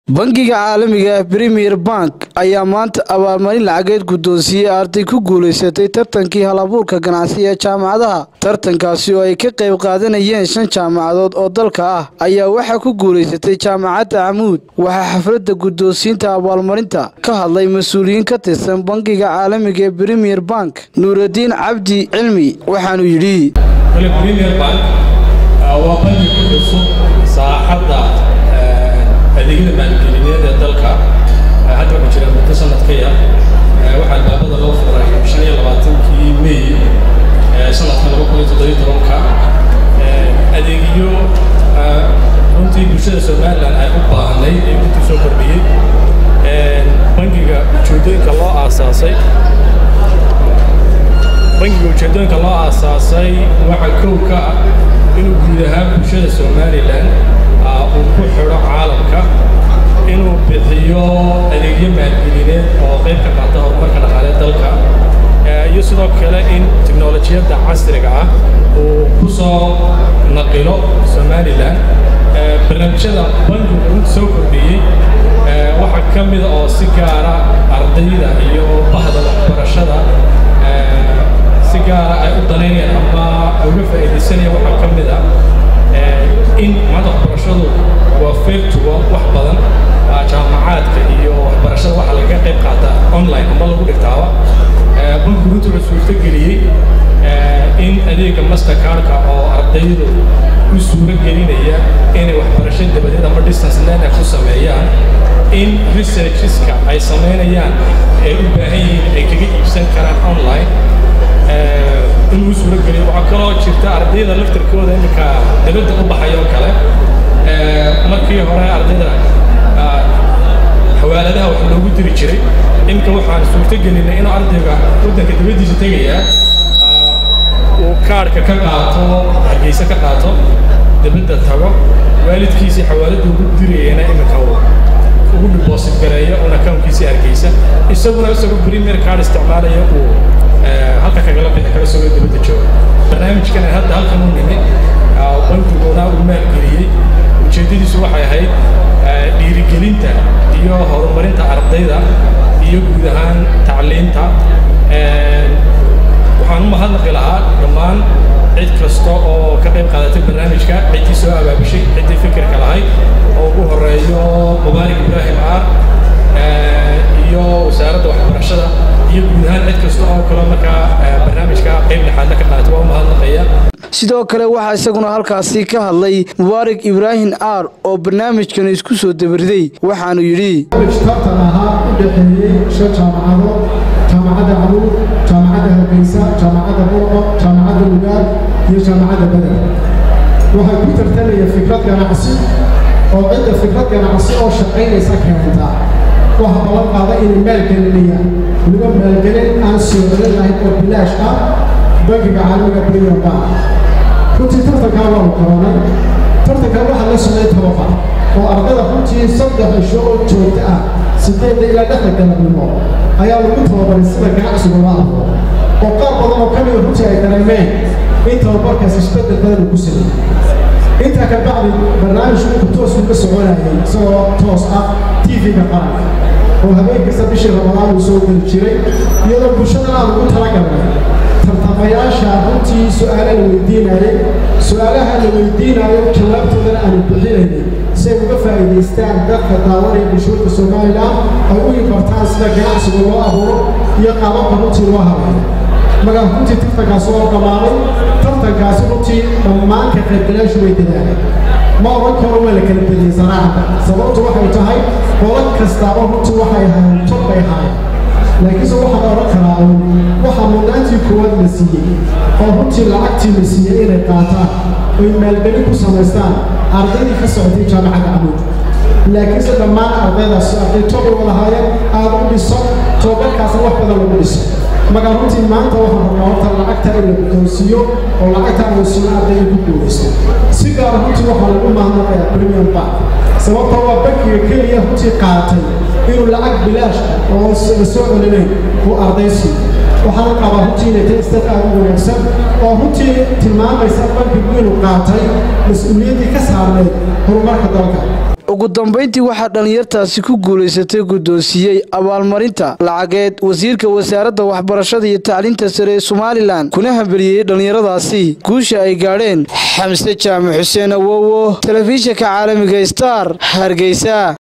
bangiga caalamiga ah premier bank ayaa maanta abaalmarin lacageed guddoonsiiyey arday ku guulaysatay tartankii halabuurka ganacsi ee jaamacadaha tartankaasi oo ay ka qayb qaadanayeen shan jaamacadood oo dalka ah ayaa waxaa ku guulaysatay jaamacadda camuud waxaa xafladda guddoonsiinta abaalmarinta ka hadlay mas-uuliyiin ka tirsan bangiga caalamiga ee premier bank nuuraddiin cabdi cilmi waxaanu yidhi premier bank waa bangi ku cusub saaxadda adeegyada maalgelineed ee dalka hadda waxaa jira muddo sanadkaya waxaa albaabada loo furay shan iyo labaatankii may sanadka laba kun iyo toddobiyo tobanka adeegyo runtii bulshada somalilan ay u baahnay ee runtii soo kordhiyey bangiga ujeedooyinka loo aasaasay bangiga ujeedooyinka loo aasaasay waxaa kow ka ah inuu guud ahaan bulshada somalilan uu ku xidho caalamka inuu bixiyo adeegyo maalgelineed oo qayb ka qaata horumarka dhaqaalee dalka iyo sidoo kale in teknolojiyadda casriga ah uu ku soo naqilo somalilan barnaamijyada bangigu runta soo kordhiyey waxaa ka mida oo si gaara ardayda iyo bahda waxbarashada si gaara ay u danaynayaan ama uga faa'iidaysanayaan waxaa ka mid ah in maanta waxbarashadu waa feertugo wax badan jaamacaadka iyo waxbarashada waxa laga qayb qaata online ama lagu dhigtaaba bankigu runtii wuxuu suurtageliyey in adeega mastercardka oo ardaydu u suuro gelinaya inay waxbarasho dabadeed ama distance learning ku sameeyaan in researcheska ay samaynayaan ay u baahan yihiin ay kaga iibsan karaan online inuu suuro geliyo waxaa kaloo jirta ardayda laftarkooda iminka dibadda u baxay oo kale markii hore ardayda xawaaladaha wax loogu diri jiray iminka waxaan suurto gelinay inuu ardayga waddanka dibaddiisa tegayaa uu kaadhka ka qaato hargeysa ka qaato dibadda tago waalidkiisii xawaaladda ugu dirayana iminka uu ugu deposit gareeyo un accountkiisii hargeysa isaguna isagoo premier card isticmaalaya uu halka kagala bixi karo isagoo dibadda jooga barnaamijkan hadda halkan u nimi bankiguna uu maalgeliyey ujeeddadiisu waxay ahayd dhiirigelinta iyo horumarinta ardayda iyo guud ahaan tacliinta waxaan u mahadnaqi lahaa dhammaan cid kasta oo ka qayb qaadatay barnaamijka ciddii soo abaabishay ciddii fikirka lahayd oo ugu horeeyo mubaarik ibraahim aar iyo wasaaradda waxbarashada iyo guud ahaan cid kasta oo kale markaa barnaamijka qayb dhexaadna ka qaadatay waa u mahadnaqaya sidoo kale waxaa isaguna halkaasi ka hadlay mubaarak ibraahim aar oo barnaamijkan isku soo dabariday waxaanu yidhi tartan ahaa u dhexeeyey shan jaamacadood jaamacadda camuud jaamacadda hargeysa jaamacadda burco jaamacadda lugaad iyo jaamacadda beder waxay ku tartamaya fikrad ganacsi oo cidda fikrad ganacsi oo shaqaynaysa keentaa waxa ballan qaada inay maalgelinayaan weliba maalgelin aan soo celin lahayn oo bilaash ah bankiga caalamiga premier bank runtii tartankaa waanu qabanay tartankan waxaa la socday tababar oo ardada runtii saddex isho oo joogto ah sideedda ilaa dhexda galabnimo ayaa lagu tababaray sida ganacsigu la ahdo oo qaar badan oo ka mida runtii ay dareemeen in tababarkaas isbeddel badan uu ku sameeyey intaa ka bacdi barnaamijku uu toos uga soconayay isagoo toos ah tv-ga qaranka oo habeen kasta bishii ramadaan uu soo geli jiray iyadoo bulshadana aan ugu talagalnay tartamayaasha runtii su-aala la weydiinayay su-aalaha la weydiinayo jawaabtoodana aanu bixinaynay si ay uga faa'iidaystaan dadka daawanaya bulshooyinka somalilan ay u yibartaan sida ganacsiga loo abuuro iyo qaababka runtii loo habeeyo magaa runtii tartankaasi waa dhammaanay tartankaasi runtii dhammaan ka qaybgalayaashu way dadaaleen ma oran karo waa la kala badiyey sanaacada sababtu waxay tahay qolo kastaaba runtii waxay ahaayeen tod bay ahaayeen laakiinse waxaan oran karaa uun waxaa mudnaantii koowaad la siiyey oo runtii lacagtii la siiyey inay qaataan oy maalgelin ku samaystaan ardaydii ka socotay jaamacadda camuud laakiinse dhammaan ardaydaasi arday tobay wadahaayeen aada u dhiso tababarkaasna wax badan lagu dhiso magaa runtii maanta waxaan rabnaa horta lacagta in la guddoonsiiyo oo lacagta aan siino ardayda ku guulaysto si gaara runtii waxaa lagu mahadnaqayaa premium bank sababta waa bankiga keliya runtii qaatay inuu lacag bilaash oo la soo celinayn uu arday siiyo waxaana qabaa runtii inay tahay istad aad u wanaagsan oo runtii tilmaamaysa bankigu inuu qaatay mas-uuliyaddii ka saarnayd horumarka dalka ugu dambayntii waxaa dhallinyartaasi ku guulaysatay guddoonsiiyey abaalmarinta lacageed wasiirka wasaaradda waxbarashada iyo tacliinta sare ee somalilan kuna hambeliyey dhallinyaradaasi guusha ay gaadheen xamse jaamac xuseen awowo telefishinka caalamiga star hargeysa